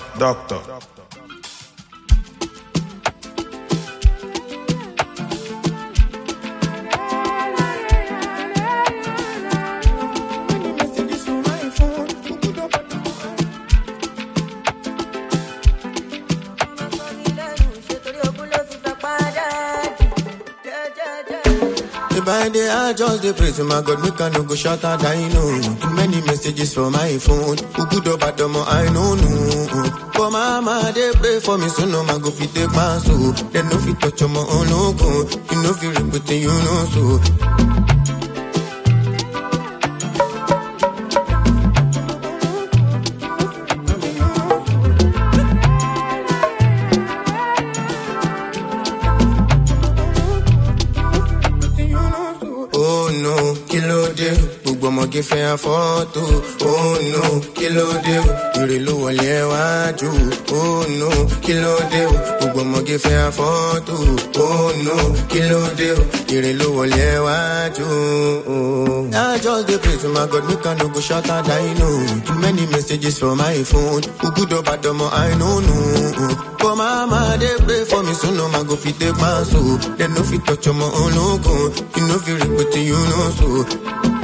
Doctor. If I dey I just dey pray to my God, make I no go shut her down. No, too many messages from my phone. Who good or bad, omo, I no know. But mama dey pray for me, so no man go fit take my soul. They no fit touch my own no go. You know fit repeat it, you know so. Oh no, kí ló dé? Gbogbo ọmọge fẹ́ afọ́tò. Oh no, kí ló dé? Èrè ló wọlé ẹ wájú. Oh no, kí ló dé? Gbogbo ọmọge fẹ́ afọ́tò. Oh no, kí ló dé? Èrè ló wọlé ẹ wájú. I just dey pray to my God, make I no go shut her down. No, too many messages from my phone. Who good or bad, omo, I no know. But mama dey pray for me, so no man go fit take my soul. They no fit touch my own logo. You know fit repeat it, you know so.